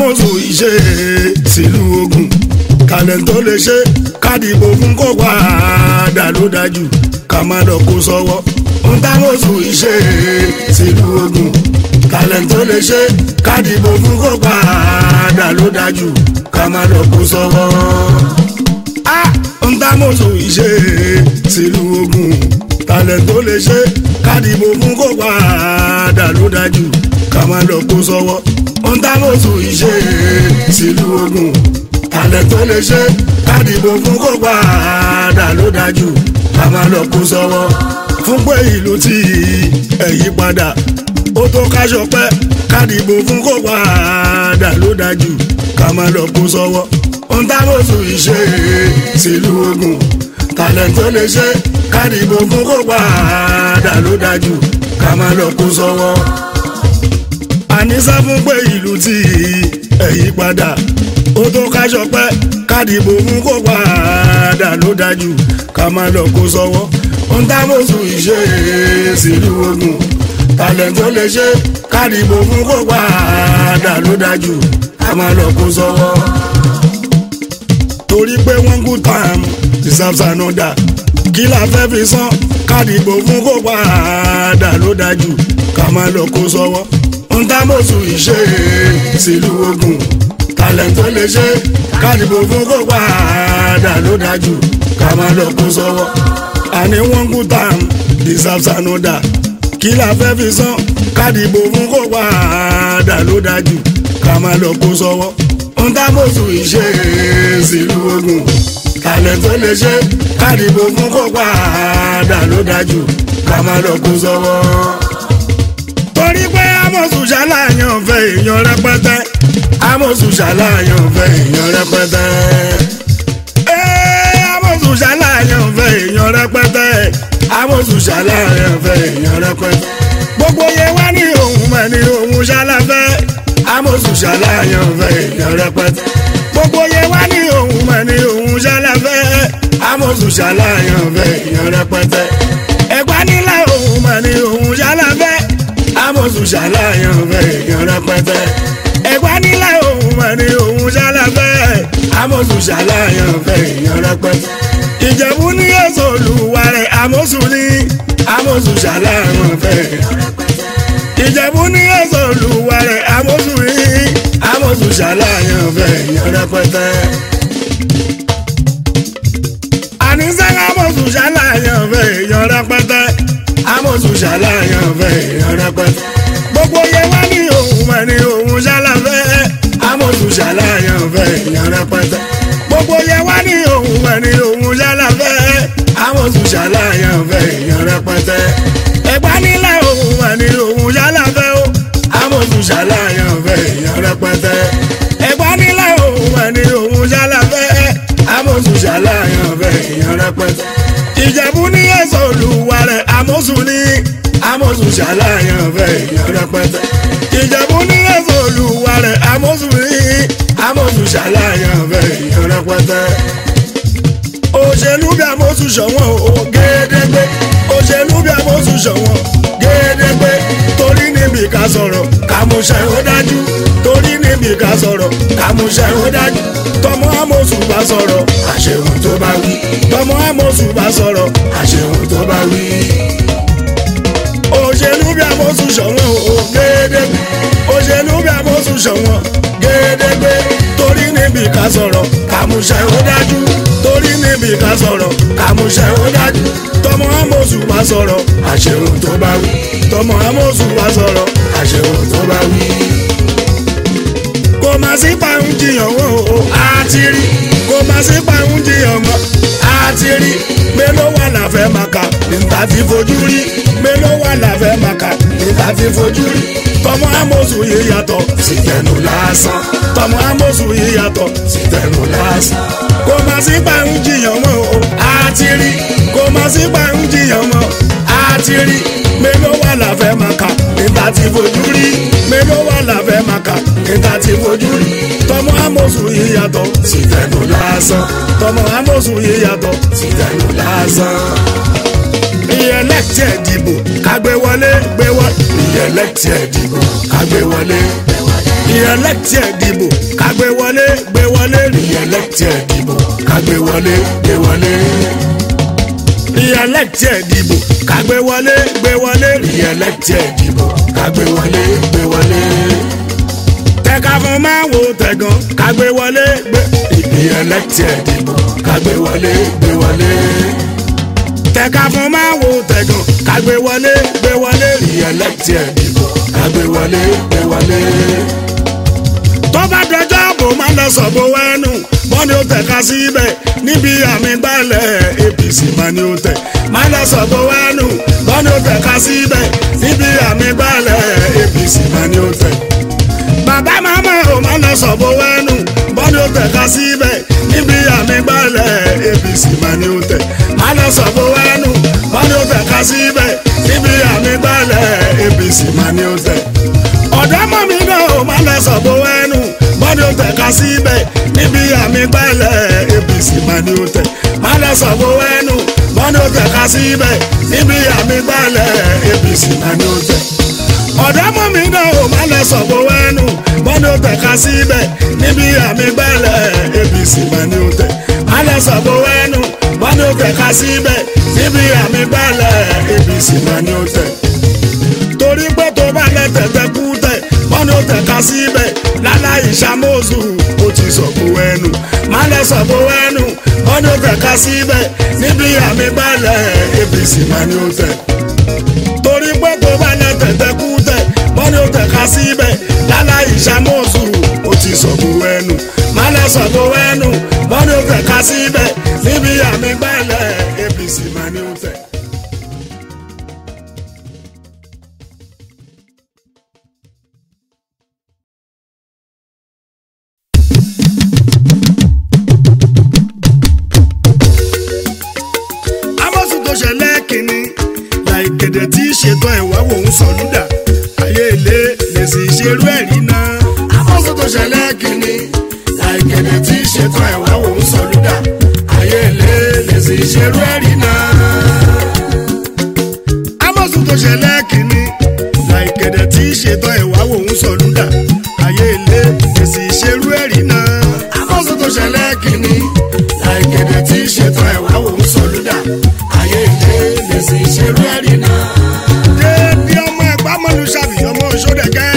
támọ̀sù ìṣe sílùú ogun kàlẹ̀ tó lè ṣe kádìbò fún kó padà ló dájú ká má lọ kó sọ́wọ́ ń támọ̀sù ìṣe sílùú ogun kàlẹ̀ tó lè ṣe kádìbò fún kó padà ló dájú ká má lọ kó sọ́wọ́. ń támọ̀sù ìṣe sílùú ogun kàlẹ̀ tó lè ṣe kádìbò fún kó padà ló dájú ká má lọ kó sọ́wọ́ ń támọ̀sù ìṣe sílùú ogun kàlẹ̀ tó lè ṣe kádìbò fún kó padà ló dájú ká má lọ kó sọ́wọ́ fún pé ìlú tí ẹ̀yí padà ó tó káṣọ pẹ́ kádìbò fún kó padà ló dájú ká má lọ kó sọ́wọ́ ń támọ̀sù ìṣe sílùú ogun kàlẹ̀ tó lè ṣe kádìbò fún kó padà ló dájú ká má lọ kó sọ́wọ́ àníṣá fún pé ìlú tí ẹ̀yí padà ó tó káṣọ pẹ́ kádìbò fún kó padà ló dájú ká má lọ kó sọ́wọ́ ń támọ̀sù ìṣe sílùú ogun kàlẹ̀ tó lè ṣe kádìbò fún kó padà ló dájú ká má lọ kó sọ́wọ́ torí pé one good time deserves another kí la fẹ́ fi san kádìbò fún kó padà ló dájú ká má lọ kó sọ́wọ́ ń támọ̀sù ìṣe sílùú ogun kàlẹ̀ tó lè ṣe kádìbò fún kó padà ló dájú ká má lọ kó sọ́wọ́ àní one good time deserves another kí la fẹ́ fi san kádìbò fún kó padà ló dájú ká má lọ kó sọ́wọ́ ń támọ̀sù ìṣe sílùú ogun kàlẹ̀ tó lè ṣe kádìbò fún kó padà ló dájú ká má lọ kó sọ́wọ́. torí pé amọ̀sùn ṣàlàyàn fẹ́ èèyàn rẹpẹtẹ amọ̀sùn ṣàlàyàn fẹ́ èèyàn rẹpẹtẹ. Ẹ́, amọ̀sùn ṣàlàyàn fẹ́ èèyàn rẹpẹtẹ amọ̀sùn ṣàlàyàn fẹ́ èèyàn rẹpẹtẹ. gbogbo yẹn wá ní òun mọ̀ ní òun ṣàlàfẹ́ amọ̀sùn ṣàlàyàn fẹ́ èèyàn rẹpẹtẹ. gbogbo yẹn wá ní òun mọ̀ ní òun ṣàlàfẹ́ amọ̀sùn ṣàlàyàn fẹ́ èèyàn rẹpẹtẹ. ẹ̀gbá nílá òun mọ̀ ní òun ṣàlàfẹ́ amọ̀sùn ṣàlàyàn fẹ́ èèyàn rẹpẹtẹ. ẹ̀gbá nílá òun mọ̀ ní òun ṣàlàfẹ́ amọ̀sùn ṣàlàyàn fẹ́ èèyàn rẹpẹtẹ. ìjẹ̀bú ní èso olùwà rẹ̀ amọ̀sùn ní amọ̀sùn ṣàlàyàn fẹ́ èèyàn rẹpẹtẹ. ìjẹ̀bú ní èso olùwà rẹ̀ amọ̀sùn ní amọ̀sùn ṣàlàyàn fẹ́ èèyàn rẹpẹtẹ. àníṣe amọ̀sùn ṣàlàyàn fẹ́ èèyàn rẹpẹtẹ amọ̀sùn ṣàlàyàn fẹ́ èèyàn rẹpẹtẹ. gbogbo yẹn wá ní òun mọ̀ ní òun ṣàlàfẹ́ amọ̀sùn ṣàlàyàn fẹ́ èèyàn rẹpẹtẹ. gbogbo yẹn wá ní òun mọ̀ ní òun ṣàlàfẹ́ amọ̀sùn ṣàlàyàn fẹ́ èèyàn rẹpẹtẹ. ẹ̀gbá nílẹ̀ òun mọ̀ ní òun ṣàlàfẹ́ o amọ̀sùn ṣàlàyàn fẹ́ èèyàn rẹpẹtẹ. ẹ̀gbá nílẹ̀ òun mọ̀ ní òun ṣàlàfẹ́ amọ̀sùn ṣàlàyàn fẹ́ èèyàn rẹpẹtẹ ìjẹ̀bú ní ẹ̀sọ́ olùwà rẹ̀ àmọ́sùn ní àmọ́sùn ṣàlàyàn fẹ́ èèyàn rẹpẹtẹ. ìjẹ̀bú ní ẹ̀sọ́ olùwà rẹ̀ àmọ́sùn ní àmọ́sùn ṣàlàyàn fẹ́ èèyàn rẹpẹtẹ. òṣèlú bí àmọ́sùn ṣọ̀wọ́n o gédégbé òṣèlú bí àmọ́sùn ṣọ̀wọ́n gédégbé torí níbi ká sọ̀rọ̀ kàmúṣẹ́ ó dájú torí níbi ká sọ̀rọ̀ kàmúṣẹ́ ó dájú tọmọ àmọ́sùn bá sọ̀rọ̀ àṣehùn tó bá wí tọmọ àmọ́sùn bá sọ̀rọ̀ àṣehùn tó bá wí. òṣèlú bí àmọ́sùn ṣọ̀wọ́n o gédégbé òṣèlú bí àmọ́sùn ṣọ̀wọ́n gédégbé torí níbi ká sọ̀rọ̀ kàmúṣẹ́ ó dájú torí níbi ká sọ̀rọ̀ kàmúṣẹ́ ó dájú tọmọ àmọ́sùn bá sọ̀rọ̀ àṣehùn tó bá wí tọmọ àmọ́sùn bá sọ̀rọ̀ àṣehùn tó bá wí kò má sí pàrọ̀ jiyàn wọ́n o àti rí kò má sí pàrọ̀ jiyàn mọ́ àti rí mélòó wà láfẹ́ màkà níta ti fojú rí mélòó wà láfẹ́ màkà níta ti fojú rí tọmọ amóṣù yìí yàtọ̀ sí tẹnu lásán tọmọ amóṣù yìí yàtọ̀ sí tẹnu lásán kò má sí pàrọ̀ jiyàn mọ́ o àti rí kò má sí pàrọ̀ jiyàn mọ́ àti rí mélòó wà láfẹ́ màkà níta ti fojú rí mélòó wà láfẹ́ màkà níta ti fojú rí tọmọ amóṣù yìí yàtọ̀ sí tẹnu lásán tọmọ amóṣù yìí yàtọ̀ sí tẹnu lásán. ìyẹlẹ́tì ẹ̀dìbò kágbé wọlé gbé wọlé ìyẹlẹ́tì ẹ̀dìbò kágbé wọlé ìyẹlẹ́tì ẹ̀dìbò re-elected dìbò kágbé wọlé gbé wọlé. re-elected dìbò kágbé wọlé gbé wọlé re-elected dìbò kágbé wọlé gbé wọlé. tẹ̀ka fún máa wo tẹ̀gàn kágbé wọlé gbé re-elected dìbò kágbé wọlé gbé wọlé. tẹ̀ka fún máa wo tẹ̀gàn kágbé wọlé gbé wọlé re-elected dìbò kágbé wọlé gbé wọlé tó bá dọjọ́ bò má lọ sọ̀bọ̀ wẹ́nu bọ́ni ó tẹ̀ka síbẹ̀ níbi àmì gbálẹ̀ APC má ni ó tẹ̀ má lọ sọ̀bọ̀ wẹ́nu bọ́ni ó tẹ̀ka síbẹ̀ níbi àmì gbálẹ̀ APC má ni ó tẹ̀. bàbá màmá ò má lọ sọ̀bọ̀ wẹ́nu bọ́ni ó tẹ̀ka síbẹ̀ níbi àmì gbálẹ̀ APC má ni ó tẹ̀ má lọ sọ̀bọ̀ wẹ́nu bọ́ni ó tẹ̀ka síbẹ̀ níbi àmì gbálẹ̀ APC má ni ó tẹ̀ ọ̀dọ́mọ̀ mi náà ò má lọ sọ̀bọ̀ ẹnu bọ́dọ̀ tẹ̀ka síbẹ̀ níbi àmì gbẹ́lẹ̀ APC má ni ó tẹ̀ má lọ sọ̀bọ̀ ẹnu bọ́dọ̀ tẹ̀ka síbẹ̀ níbi àmì gbẹ́lẹ̀ APC má ni ó tẹ̀ ọ̀dọ́mọ̀ mi náà ò má lọ sọ̀bọ̀ ẹnu bọ́dọ̀ tẹ̀ka síbẹ̀ níbi àmì gbẹ́lẹ̀ APC má ni ó tẹ̀ má lọ sọ̀bọ̀ ẹnu bọ́dọ̀ tẹ̀ka síbẹ̀ níbi àmì gbẹ́lẹ̀ APC má ni ó tẹ̀ torí pé tó bá lẹ tẹ̀tẹ̀ kú tẹ̀ wọ́n ní ó tẹ̀ka síbẹ̀ láláì ṣàmóṣù ó ti sọ̀kò ẹnu má lẹ sọ̀kò ẹnu wọ́n ní ó tẹ̀ka síbẹ̀ níbi àmì balẹ̀ APC má ní ó tẹ̀. torí pé tó bá lẹ tẹ̀tẹ̀ kú tẹ̀ wọ́n ní ó tẹ̀ka síbẹ̀ láláì ṣàmóṣù ó ti sọ̀kò ẹnu má lẹ sọ̀kò ẹnu wọ́n ní ó tẹ̀ka síbẹ̀ níbi àmì balẹ̀ APC má ní ó tẹ̀. tó ṣẹlẹ̀ kìíní láìgẹ̀dẹ̀ tí ṣètò ẹ̀wá wò ń sọ lúdà ayé ilé lè sì ṣerú ẹ̀rí náà. àmọ́sùn tó ṣẹlẹ̀ kìíní láìgẹ̀dẹ̀ tí ṣètò ẹ̀wá wò ń sọ lúdà ayé ilé lè sì ṣerú ẹ̀rí náà. àmọ́sùn tó ṣẹlẹ̀ kìíní láìgẹ̀dẹ̀ tí ṣètò ẹ̀wá wò ń sọ lúdà ayé ilé lè sì ṣerú ẹ̀rí náà. àmọ́sùn tó ṣẹlẹ̀ kìíní láìgẹ̀dẹ̀ tí ṣètò ẹ̀wá wò ń sọ lúdà ayé ilé lè sì ṣerú ẹ̀rí náà. déédéé ọmọ ẹ̀gbá mọ́nu ṣàbí ọmọ sódẹ̀kẹ́.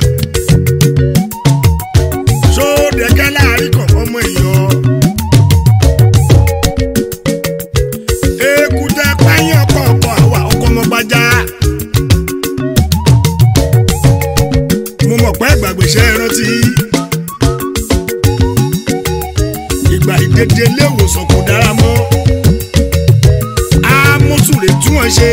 sódẹ̀kẹ́ láàrin kan ọmọ èèyàn. èkúté pẹ́yìn ọkọ̀ ọkọ̀ àwa ọkọ̀ ọmọ gbajà. mo mọ̀ pé ìgbàgbèsè rántí. ìgbà ìdèdè ilé ìwòsàn kò dára mọ́ amósùlè tún wọn ṣe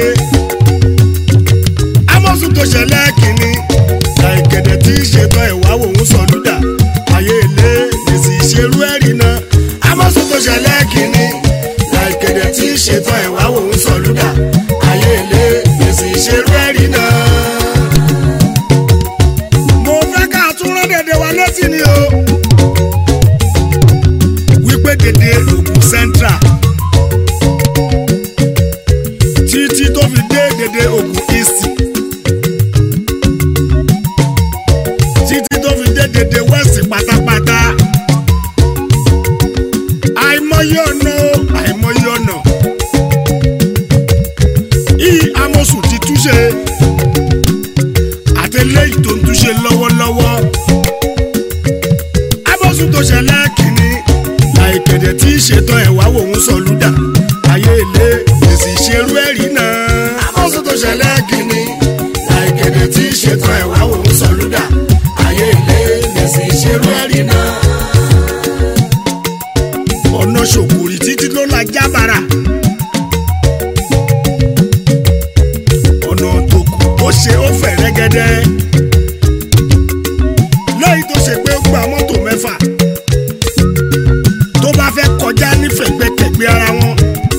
amósùn tó ṣẹlẹ̀ kìíní láìkẹ̀dẹ̀ tí ṣètò ẹ̀wá wò ń sọ lúdà ayé ilé lèsì ìṣerú ẹ̀rí náà amósùn tó ṣẹlẹ̀ kìíní láìkẹ̀dẹ̀ tí ṣètò ẹ̀wá wò ń sọ lúdà ayé ilé lèsì ìṣerú ẹ̀rí náà. mo fẹ́ ká tún rán dèdè wa létí ni o wípé dèdè Ògùn central títí tó fi dé dédé Ògùn east títí tó fi dé dédé west pátápátá àìmọye ọ̀nà àìmọye ọ̀nà yìí amọ̀sùn ti túnṣe àtẹlẹ́yìn tó ń túnṣe lọ́wọ́lọ́wọ́ amọ̀sùn tó ṣẹlẹ̀ kìíní láìpẹ̀dẹ̀ tí ṣètò ẹ̀wá wò ń sọ lúdà ayé ilé èsì ìṣerú ẹ̀rí náà. amọ̀sùn tó ṣẹlẹ̀ kìíní láìpẹ̀dẹ̀ tí ṣètò ẹ̀wá wò ń sọ lúdà ayé ilé èsì ìṣerú ẹ̀rí náà. ọ̀nà ṣòkòrì títí ló la jábára. ọ̀nà tó kù ó ṣe ó fẹ̀ rẹ́gẹ́dẹ́. lẹ́yìn tó ṣe pé ó gba mọ́tò mẹ́fà tó bá fẹ́ kọjá nífẹ̀gbẹ́kẹ̀gbẹ́ ara wọn.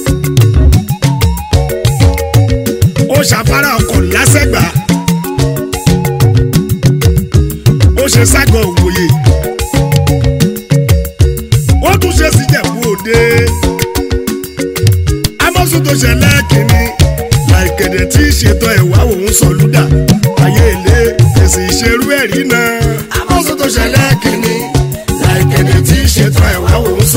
ó ṣàfárá ọkọ̀ lásẹ̀gbà ó ṣe ságọ̀ òwòye ó tún ṣe síjẹ̀bú òde amọ́sùn tó ṣẹlẹ̀ kìíní láìkẹ̀dẹ̀ tí ìṣètò ẹ̀wá òun sọ̀lúdà ayé ilé èsì ìṣerú ẹ̀rí náà amọ́sùn tó ṣẹlẹ̀ kìíní láìkẹ̀dẹ̀ tí ìṣètò ẹ̀wá òun sọ̀lúdà.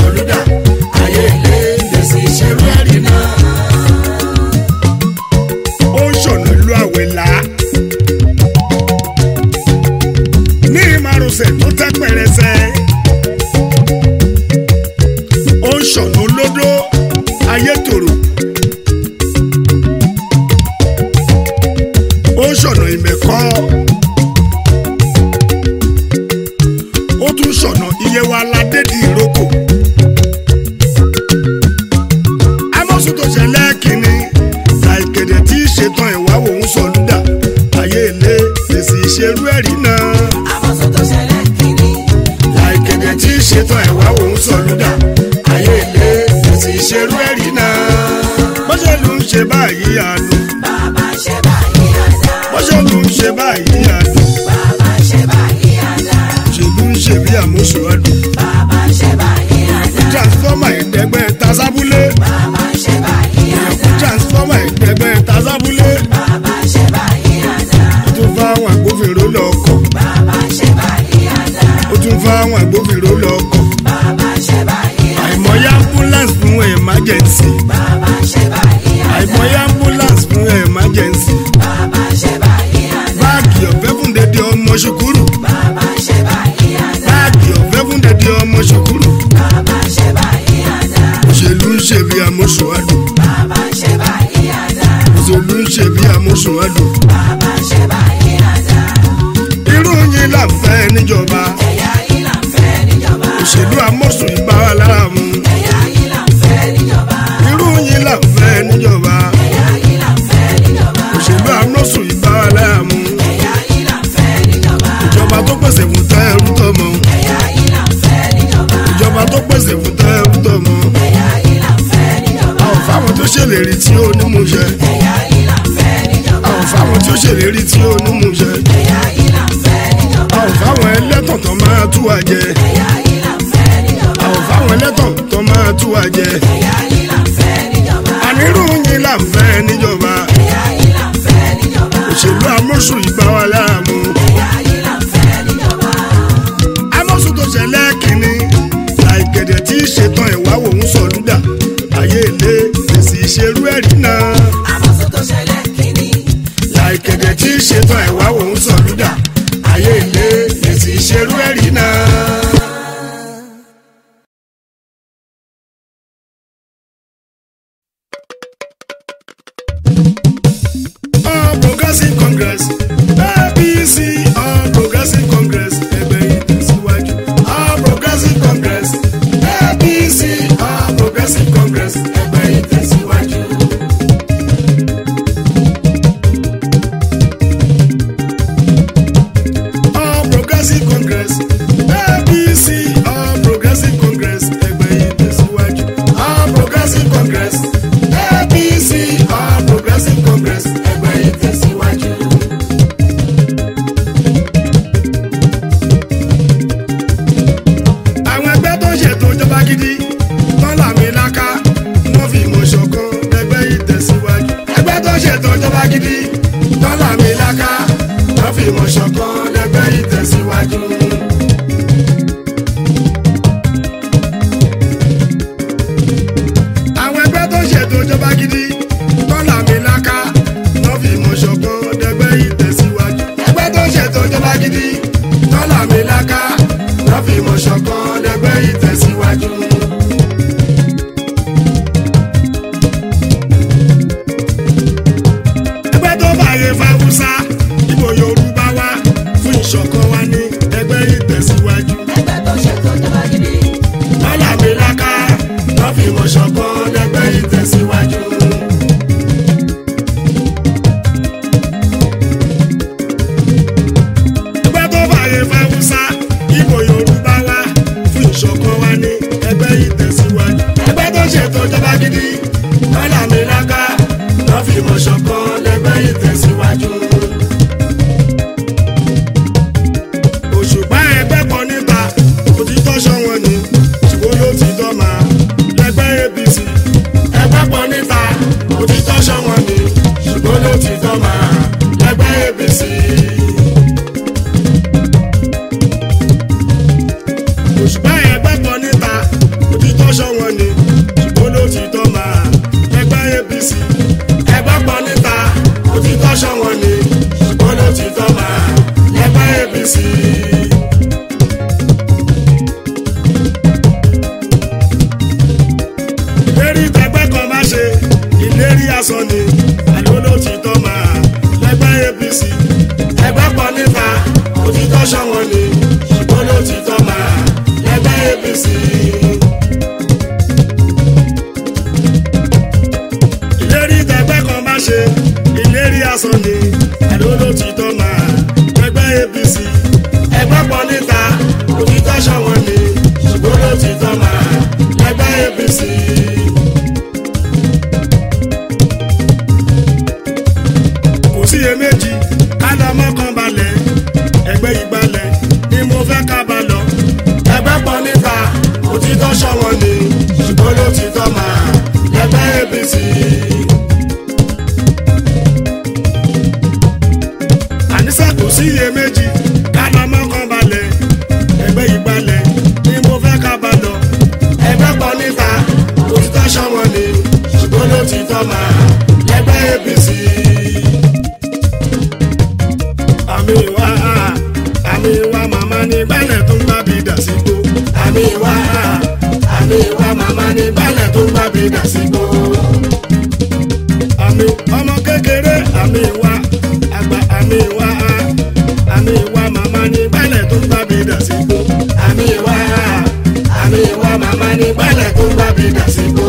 sọ̀lúdà ayé ilé fèsì ìṣerú ẹ̀rí náà àmọ́sọ tó ṣẹlẹ̀ kìíní. láìkẹ̀dẹ̀ tí ìṣètò ẹ̀wá òun sọ̀lúdà ayé ilé fèsì ìṣerú ẹ̀rí náà bọ́sẹ̀lú ń ṣe báyìí àlù bàbá ṣe báyìí àdá. bọ́sẹ̀lú ń ṣe báyìí àlù bàbá ṣe báyìí àdá. òṣèlú ń ṣe bí àmúṣọ àdùn bàbá ṣe báyìí àdá. transformer ẹ̀ẹ́dẹ́gbẹ́ tasábúlé bàbá ṣe báyìí àdá. transformer ẹ̀ẹ́dẹ́gbẹ́ tasábúlé bàbá ṣe báyìí àdá. ó tún fáwọn agbófinró lọ́kọ̀ bàbá ṣe báyìí àdá. ó tún fáwọn agbófinró lọ́kọ̀ bàbá ṣe báyìí àdá. àìmọye ambulance fún emergency bàbá ṣe báyìí àdá. àìmọye ambulance fún emergency bàbá ṣe báyìí àdá. báàgì ọ̀fẹ́ fún dédé ọmọ ṣùkúrù bàbá ṣe báyìí àdá. báàgì ọ̀fẹ́ fún dédé ọmọ ṣùkúrù bàbá ṣe báyìí àdá. òṣèlú ń ṣe bí àmúṣọ àdùn bàbá ṣe báyìí àdá. òṣèlú ń ṣe bí àmúṣọ àdùn bàbá ṣe báyìí àdá. irú yín là ń fẹ́ níjọba ẹ̀yà yìí là ń fẹ́ níjọba. òṣèlú àmọ̀sùn ìbá wa lára mu ẹ̀yà yìí là ń fẹ́ níjọba. irú yín là ń fẹ́ níjọba ẹ̀yà yìí là ń fẹ́ níjọba. òṣèlú àmọ̀sùn ìbá wa lára mu ẹ̀yà yìí là ń fẹ́ níjọba. ìjọba tó pèsè fún tẹ́rù tọmọ ẹ̀yà yìí là ń fẹ́ níjọba. ìjọba tó pèsè fún tẹ́rù tọmọ ẹ̀yà yìí là ń fẹ́ níjọba. àwọn fáwọn tó ṣèlérí tí ó ní mú ṣẹ ẹ̀yà yìí là ń fẹ́ níjọba. àwọn fáwọn tó ṣèlérí tí ó ní mú ṣẹ ẹ̀yà yìí là ń fẹ́ níjọba. àwọn fáwọn ẹlẹ́tàn tó máa tú wa jẹ ẹ̀yà yìí là ń fẹ́ níjọba. àwọn fáwọn ẹlẹ́tàn tó máa tú wa jẹ ẹ̀yà yìí là ń fẹ́ níjọba. ànírú yín là ń fẹ́ níjọba ẹ̀yà yìí là ń fẹ́ níjọba. òṣèlú àmọ̀sùn ìbá wa lára mu ẹ̀yà yìí là ń fẹ́ níjọba. àmọ̀sùn tó ṣẹlẹ̀ kìíní láìgẹ̀dẹ̀ tí ìṣètàn ẹ̀wá òun sọ̀lúdà ayé ilé fèsì ìṣerú ẹ̀rí náà àmọ́sọ tó ṣẹlẹ̀ kìíní. láìgẹ̀dẹ̀ tí ìṣètàn ẹ̀wá òun sọ̀lúdà ayé ilé fèsì ìṣerú ẹ̀rí náà. All Progressive Congress APC All Progressive Congress ẹgbẹ́ ìtẹ̀síwájú. All Progressive Congress APC All Progressive Congress ẹgbẹ́ ìtẹ̀síwájú. All Progressive Congress APC All Progressive Congress ẹgbẹ́ ìtẹ̀síwájú. All Progressive Congress APC All Progressive Congress ẹgbẹ́ ìtẹ̀síwájú. àwọn ẹgbẹ́ tó ń ṣètò ìjọba gidi tán làmì láká wọ́n fi ìmọ̀ ṣọ̀kan ẹgbẹ́ ìtẹ̀síwájú. ẹgbẹ́ tó ń ṣètò ìjọba gidi tán làmì láká wọ́n fi ìmọ̀ ṣọ̀kan ẹgbẹ́ ìtẹ̀síwájú. àwọn ẹgbẹ́ tó ń ṣètò ìjọba gidi tán làmì láká wọ́n fi ìmọ̀ ṣọ̀kan ẹgbẹ́ ìtẹ̀síwájú. ẹgbẹ́ tó ń ṣètò ìjọba gidi tán làmì láká wọ́n fi ìmọ̀ ṣọ̀kan ẹgbẹ́ ìtẹ̀síwájú. ẹgbẹ́ tó fààyè fáwùsá ìbò yorùbá wá fún ìṣọ̀kan wa ní ẹgbẹ́ ìtẹ̀síwájú. ẹgbẹ́ tó ṣètò ìjọba gidi. lọ́làmíláká wọ́n fi ìmọ̀ ṣọ̀kan ẹgbẹ́ ìtẹ̀síwájú. ẹgbẹ́ tó fààyè fáwùsá ìbò yorùbá wá fún ìṣọ̀kan wa ní ẹgbẹ́ ìtẹ̀síwájú. ẹgbẹ́ tó ṣètò ìjọba gidi lọ́làmíláká wọ́n fi ìmọ̀ ṣọ̀kan ẹgbẹ́ ìtẹ̀síwájú. òṣùpá ẹgbẹ́ kan níta òtítọ́ ṣọ́wọ́n ni ṣùgbọ́n ló ti tọ́ máa lẹ́gbẹ́ apc ẹgbẹ́ kan níta òtítọ́ ṣọ́wọ́n ni ṣùgbọ́n ló ti tọ́ máa lẹ́gbẹ́ apc. òṣùpá ẹgbẹ́ kan níta òtítọ́ ṣọ́wọ́n ni ṣùgbọ́n ló ti tọ́ máa méjì ká lọ mọ́kàn balẹ̀ ẹgbẹ́ ìgbàlẹ̀ ni mo fẹ́ ká bá lọ. ẹgbẹ́ pọ̀ níta òtítọ́ ṣọ̀wọ́n ni ṣùgbọ́n ló ti tọ́ máa lẹ́gbẹ́ apc. àníṣe kò sí iyèméjì ká lọ mọ́kàn balẹ̀ ẹgbẹ́ ìgbàlẹ̀ ni mo fẹ́ ká bá lọ. ẹgbẹ́ pọ̀ níta òtítọ́ ṣọ̀wọ́n ni ṣùgbọ́n ló ti tọ́ máa lẹ́gbẹ́ apc. àmì wá àmì wá màmá ní gbálẹ̀ tó ń bá bí dà sígbó. àmì wá àmì wá màmá ní gbálẹ̀ tó ń bá bí dà sígbó. àmì ọmọ kékeré àmì wá àgbà àmì wá àmì wá màmá ní gbálẹ̀ tó ń bá bí dà sígbó. àmì wá àmì wá màmá ní gbálẹ̀ tó ń bá bí dà sígbó.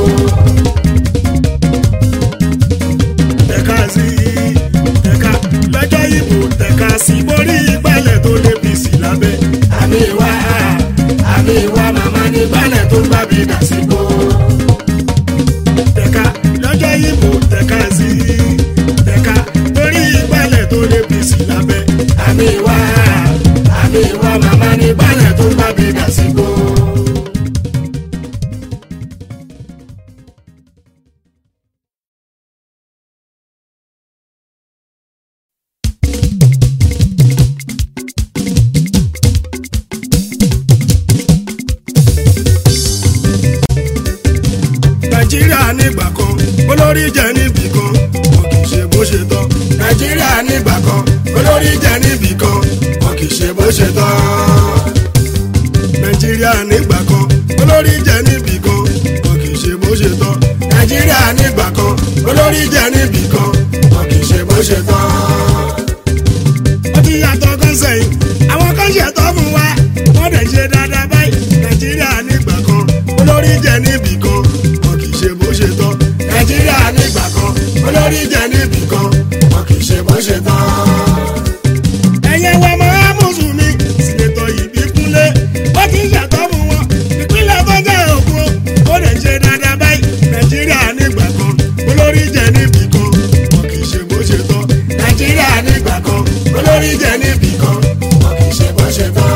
tẹ̀ka sí tẹ̀ka lọ́jọ́ ìbò tẹ̀ka sí borí ìgbálẹ̀ tó lé bìsì lábẹ́. àmì wá àmì wá màmá ní gbálẹ̀ tó ń bá bí dà sígbó. tẹ̀ka lọ́jọ́ ìbò tẹ̀ka sí tẹ̀ka borí ìgbálẹ̀ tó lé bìsì lábẹ́. àmì wá àmì wá màmá ní gbálẹ̀ tó ń bá bí dà sígbó. nàìjíríà nígbà kan olórí jẹ níbì kan wọn kì í ṣe bó ṣe tọ́. nàìjíríà nígbà kan olórí jẹ níbì kan wọn kì í ṣe bó ṣe tọ́. nàìjíríà nígbà kan olórí jẹ níbì kan wọn kì í ṣe bó ṣe tọ́. nàìjíríà nígbà kan olórí jẹ níbì kan wọn kì í ṣe bó ṣe tọ́. ó ti yàtọ̀ kan sẹ́yìn àwọn kan ṣètò fún wa wọ́n dẹ̀ ṣe dáadáa báyìí nàìjíríà nígbà kan olórí jẹ níbì kan wọn kì í ṣe bó ṣe tọ́. nàìjíríà nígbà kan olórí jẹ níbì kan wọn kì í ṣe bó ṣe tọ́. ẹ̀yẹ wa máa mùsùlùmí sínétọ̀ yìí kúnlé ó ti ṣàtọ́ fún wọn ìpínlẹ̀ tó jẹ́ òkú ó lè ṣe dáadáa báyìí nàìjíríà nígbà kan olórí jẹ níbì kan wọn kì í ṣe bó ṣe tọ́. nàìjíríà nígbà kan olórí jẹ níbì kan wọn kì í ṣe bó ṣe tọ́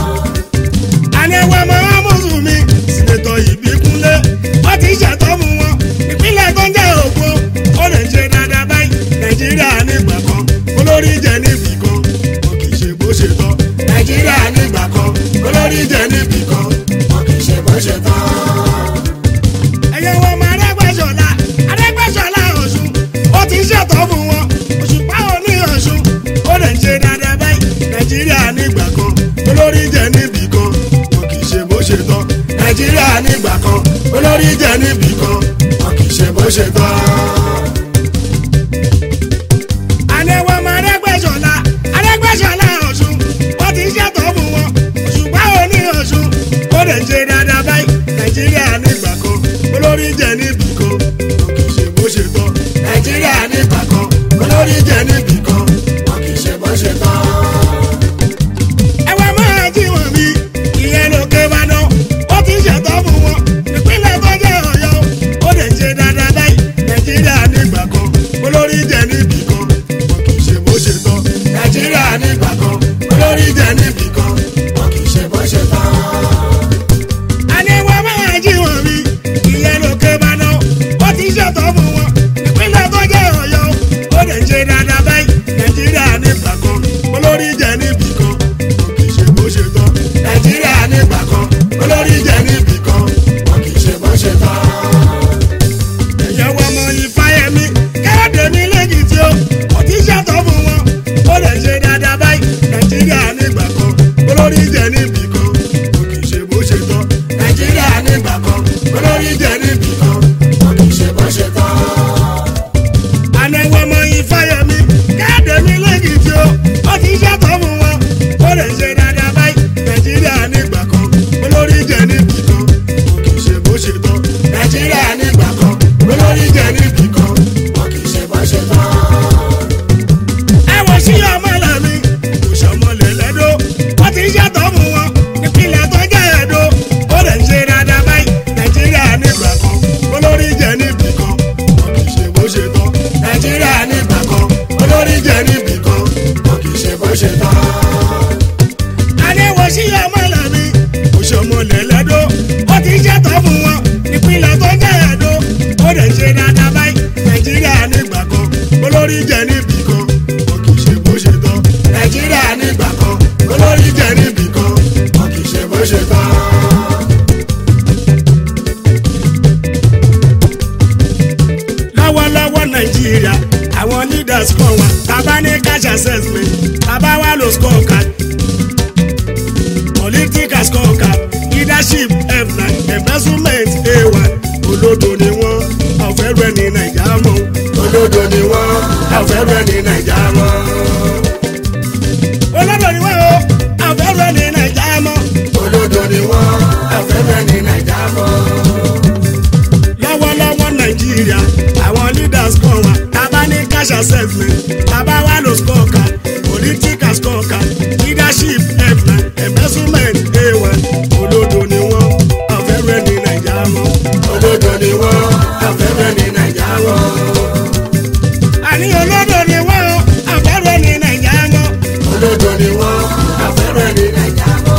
àníwá máa mùsùlùmí sínétọ̀ ìbíkúnlé wọ́n ti ṣètò fún wọn ìpínlẹ̀ tó ń jẹ́ ògbó ó lè ṣe dáadáa báyìí nàìjíríà nígbà kan olórí jẹ níbì kan wọn kì í ṣe bó ṣe tọ́ nàìjíríà nígbà kan olórí jẹ níbì kan wọn kì í ṣe bó ṣe tọ́. ẹ̀yẹ̀ wọ ọmọ arẹ́gbẹ́sọ̀la arẹ́gbẹ́sọ̀la ọ̀ṣun ó ti ṣètò fún wọn òṣùpá òní ọ̀ṣun ó lè ṣe dáadáa báyìí nàìjíríà nígbà kan olórí jẹ níbì kan wọn kì í ṣe bó ṣe tọ́ nàìjíríà nígbà kan olórí jẹ níbì kan wọn kì í ṣe bó ṣe tọ́. àníwọ̀n ọmọ arẹ́gbẹ́sọ̀la arẹ́gbẹ́sọ̀la ọ̀ṣun wọ́n ti ṣètò fún wọn òṣùpá òní ọ̀ṣun ó lè ṣe dáadáa báyìí nàìjíríà nígbà kan olórí jẹ níbì kan wọn kì í ṣe bó ṣe tọ́ nàìjíríà nígbà kan olórí jẹ níbì kan wọn kì í ṣe bó ṣe tọ́ ẹwà máa jí wọn bí ìyẹn lókè bá ná ó ti ṣètò fún wọn ìpínlẹ̀ tó jẹ́ ọ̀yọ́ ó lè ṣe dáadáa báyìí nàìjíríà nígbà kan olórí jẹ níbì kan wọn kì í ṣe bó ṣe tọ́ nàìjíríà nígbà kan olórí jẹ níbì kan wọn kì í ṣe bó ṣe tọ́. àníwá máa jí wọn bí ìyẹn lókè bá ná ó ti ṣètò fún wọn ìpínlẹ̀ tó jẹ́ ọ̀yọ́ ó lè ṣe dáadáa báyìí nàìjíríà nígbà kan olórí jẹ níbì kan wọn kì í ṣe bó ṣe tọ́ nàìjíríà nígbà kan olórí jẹ níbì kan wọn kì í ṣe bó ṣe tọ́. ẹ̀yẹ́wọ́ ọmọ ìfáyẹmí kẹ́hìndé ní lẹ́kìtì ó ó ti ṣètò fún wọn ó lè ṣe dáadáa báyìí nàìjíríà nígbà kan olórí jẹ níbì kan wọn kì í ṣe bó ṣe tọ́ nàìjíríà nígbà kan olórí jẹ níbì kan wọn kì í ṣe bó ṣe tọ́ ànáwó ọmọ ìfáyẹmí káàdé mi lẹ́kìtì ó ó ti ṣètò fún wọn ó lè ṣe dáadáa báyìí nàìjíríà nígbà kan olórí jẹ níbì kan wọn kì í ṣe bó ṣe tọ́ nàìjíríà nígbà kan olórí jẹ níbì kan wọn kì í ṣe bó ṣe tọ́. ẹ wọ sí ọmọ lẹ́mi kò ṣọmọlẹ̀ lẹ́dọ́ ó ti ṣètò fún wọn ìpínlẹ̀ tó jẹ́ ẹ̀dọ́ ó lè ṣe dáadáa báyìí nàìjíríà nígbà kan olórí jẹ níbì kan wọn kì í ṣe bó ṣe tọ́ nàìjíríà nígbà kan olórí jẹ níbì ṣe tán. Adéwọ̀ sí ọmọ làbí, òṣèmọ lẹ̀lẹ́dọ́, ó ti ṣètò fún wọn, ìpínlẹ̀ tó jẹ́ ẹ̀dọ́, ó lè ṣe dáadáa báyìí, Nàìjíríà nígbà kan, olórí jẹ níbì kan, wọn kì í ṣe bó ṣe tán. Nàìjíríà nígbà kan, olórí jẹ níbì kan, wọn kì í ṣe bó ṣe tán. lọ́wọ́lọ́wọ́ nàìjíríà àwọn leaders kan wà bàbá ní cash assessment bàbá wa ló score card political score card leadership f9 embezzlement a1 olódo ni wọ́n ọ̀fẹ́ rẹ̀ ní nàìjà mọ́ olódo ni wọ́n ọ̀fẹ́ rẹ̀ ní nàìjà mọ́. olódo ni wọ́n o ọ̀fẹ́ rẹ̀ ní nàìjà mọ́ olódo ni wọ́n ọ̀fẹ́ rẹ̀ ní nàìjà mọ́ lọ́wọ́lọ́wọ́ nàìjíríà àwọn leaders kan wà tábà ní cash assessment tábà wà ló score card political score card leadership f9 embezzlement a1 olódo ni wọ́n ọ̀fẹ́rẹ́ ní nàìjà mọ́ olódo ni wọ́n ọ̀fẹ́rẹ́ ní nàìjà mọ́. àní olódo ni wọ́n ọ̀fẹ́rẹ́ ní nàìjà mọ́ olódo ni wọ́n ọ̀fẹ́rẹ́ ní nàìjà mọ́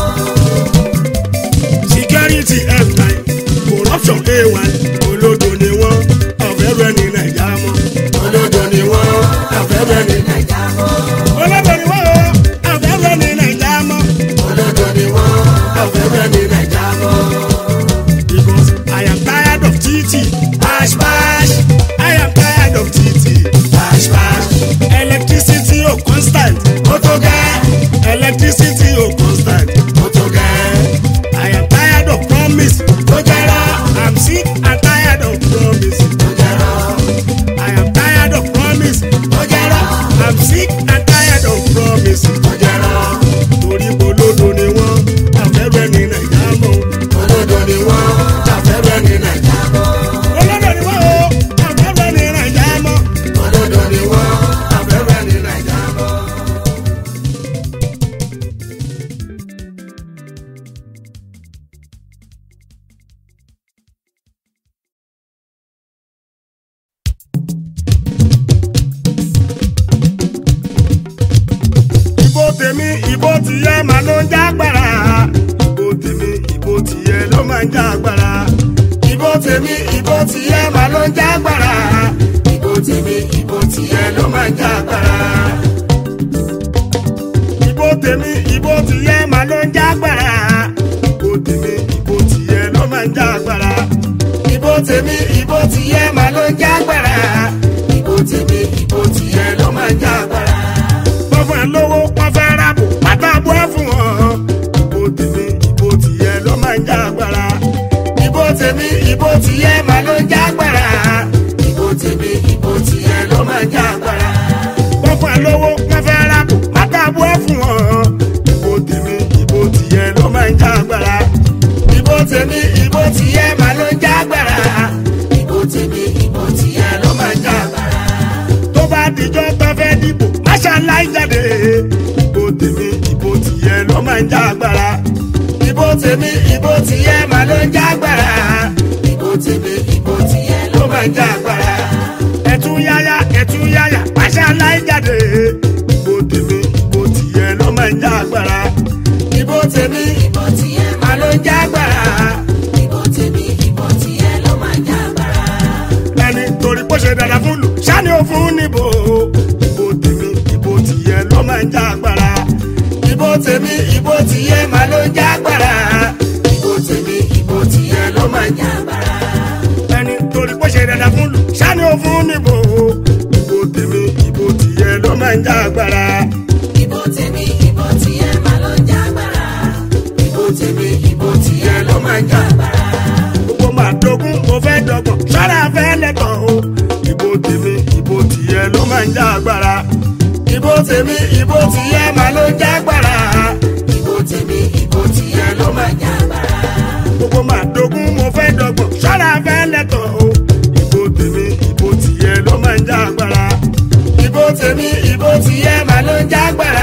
security f9 corruption a1 olódo ni wọ́n ọ̀fẹ́rẹ́ ní nàìjà mọ́ olódo ni wọ́n ọ̀fẹ́rẹ́ ní nàìjà mọ́ olódo ni wọ́n ọ̀fẹ́rẹ́ ní nàìjà mọ́ olódo ni wọ́n ọ̀fẹ́rẹ́ ní nàìjà mọ́. because I am tired of TT bash bash I am tired of TT bash bash electricity o constant ó tó gẹ́ electricity o constant ó tó gẹ́. I am tired of promise. Ojara, I'm sick and tired of promise. Ojara, I am tired of promise. Ojara, I'm sick and tired of promise. Ojara, torí bolódo ni wọ́n, àfẹ́rẹ́ ní Nàìjà mọ́. Bolódo ni wọ́n, àfẹ́rẹ́ ní Nàìjà mọ́. Bolódo ni wọ́n o, àfẹ́rẹ́ ní Nàìjà mọ́. Bolódo ni wọ́n, àfẹ́rẹ́ ní Nàìjà mọ́. ìbò tèmi ìbò tìyẹ máa ló ń jágbára ìbò tèmi ìbò tìyẹ ló máa ń jágbára ìbò tèmi ìbò tìyẹ máa ló ń jágbára ìbò tèmi ìbò tìyẹ ló máa ń jágbára ìbò tèmi ìbò tìyẹ máa ló ń jágbára ìbò tèmi ìbò tìyẹ ló máa ń jágbára ìbò tèmi ìbò tìyẹ máa ló ń jágbára ìbò tèmi ìbò tìyẹ ló máa ń jágbára wọ́n fún ẹ lówó wọ́n fẹ́ rábò pátábó ẹ fún wọn. ìbò tèmi ìbò tìyẹ ló máa ń já agbára. ìbò tèmi ìbò tìyẹ máa ló ń já agbára. ìbò tèmi ìbò tìyẹ ló máa ń já agbára. wọ́n fún ẹ lówó wọ́n fẹ́ rábò pátábó ẹ fún wọn. ìbò tèmi ìbò tìyẹ ló máa ń já agbára. ìbò tèmi ìbò tìyẹ máa ló ń já agbára. ìbò tèmi ìbò tìyẹ ló máa ń já agbára tó bá dijọ́ tó fẹ́ dìbò máṣáláì jáde. ìbò tèmi ìbò tìyẹ ló máa ń já agbára. ìbò tèmi ìbò tìyẹ máa ló ń já agbára. ìbò tèmi ìbò tìyẹ ló máa ń já agbára. ẹ̀tún yáyá ẹ̀tún yáyá máṣáláì jáde. ìbò tèmi ìbò tìyẹ ló máa ń já agbára. ìbò tèmi ìbò tìyẹ máa ló ń já agbára. ìbò tèmi ìbò tìyẹ ló máa ń já agbára. ẹni torí bó ṣe dára fún lù sani ò fún níbo ìbò tèmi ìbò tìyẹ ló máa ń já agbára ìbò tèmi ìbò tìyẹ máa ló ń já agbára ìbò tèmi ìbò tìyẹ ló máa ń já agbára ẹni torí bó ṣe dára fún lù sani ò fún níbo ìbò tèmi ìbò tìyẹ ló máa ń já agbára ìbò tèmi ìbò tìyẹ máa ló ń já agbára. ìbò tèmi ìbò tìyẹ ló máa ń já agbára gbogbo máa dogun mo fẹ́ dọ́gbọ̀n ṣọ́ra fẹ́ lẹ́kọ̀ọ́ o ìbò tèmi ìbò tìyẹ ló máa ń já agbára ìbò tèmi ìbò tìyẹ máa ló ń já agbára ìbò tèmi ìbò tìyẹ ló máa ń já agbára gbogbo máa dogun mo fẹ́ dọ́gbọ̀n ṣọ́ra fẹ́ lẹ́kọ̀ọ́ o ìbò tèmi ìbò tìyẹ ló máa ń já agbára ìbò tèmi ìbò tìyẹ máa ló ń já agbára